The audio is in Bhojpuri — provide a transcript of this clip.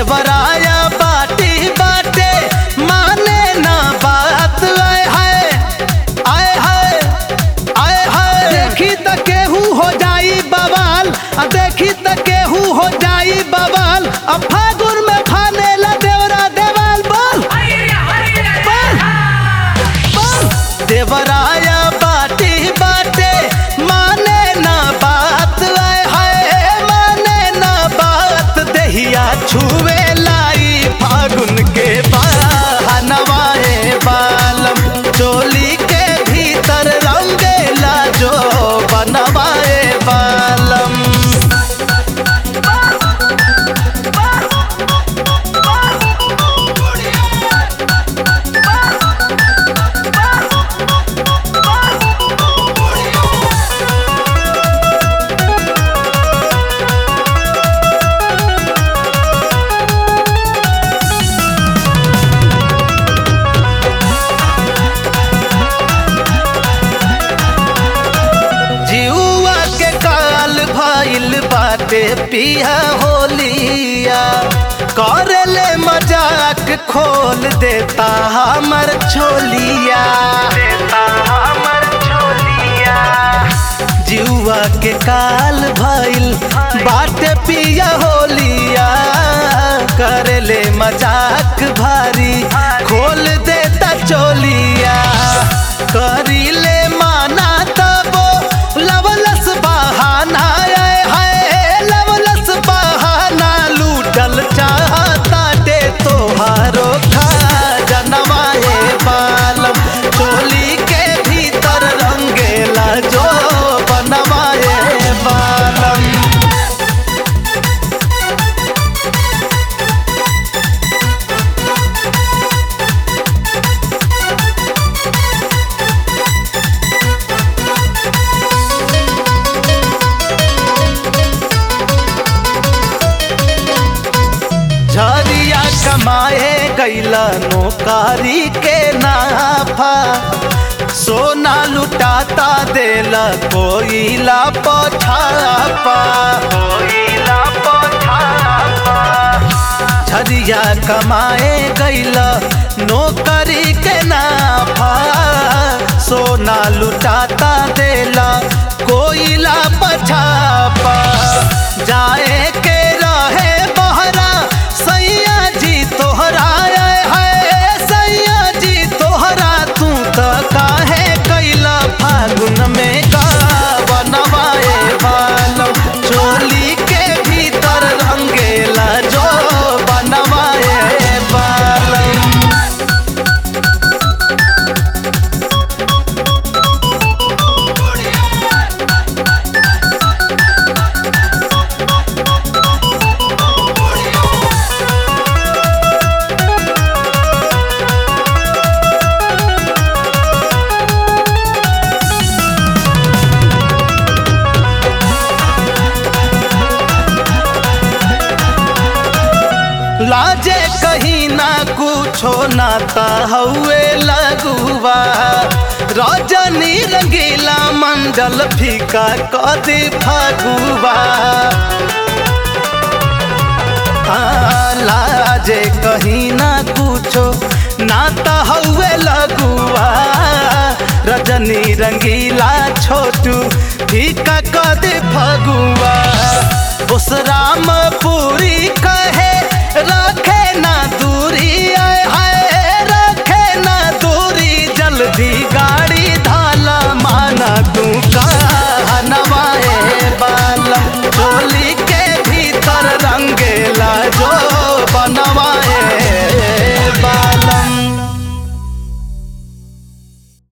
देवराया बाटी बाटे माने ना बात आए हाय आए हाय आए हाय देखी त केहू हो जाई बवाल आ देखी त केहू हो जाई बवाल आ फागुन में फानेला देवरा देवाल बोल बोल बोल देवराया बाटी बाटे माने ना बात आए हाय माने ना बात देहिया छुए लाई फागुन के बहनवाए बालम चोली के भीतर रंगेला जो बनवाए बालम जिउआ के काल भइल बाटे पिया होलिया करेले मजाक खोल देता हमर छोलिया देता हमर छोलिया जिउआ के काल भइल बाटे पिया होलिया करेले मजाक भारी खोल देता चोलिया करीले माना तबो लवलस बहाना आए हाय लवलस बहाना लूटल चाहता दे तोहारो खा जनवाए बालम चोली के भीतर रंगेला जो बनवाए बालम झरिया कमाए गैला नौकारी के नाफा सोना लुटाता देला कोईला पठापा कोईला पठापा झरिया कमाए गैला नौकरी के नाफा सोना लुटाता देला कोईला पछापा जाए के रहे बहरा सैया जी तोहरा आए है सैया जी तोहरा तू त काहे कैला फागुन में का बनवाए बालम चोली के भीतर रंगेला जो बनवाए बालम लाजे कहीं ना कुछो नाता हउए लगुआ रजनी रंगीला मंडल फीका कदी फगुआ हाँ, लाजे कहीं ना कुछो नाता हउए लगुआ रजनी रंगीला छोटू फीका कदी फगुआ उस राम पूरी का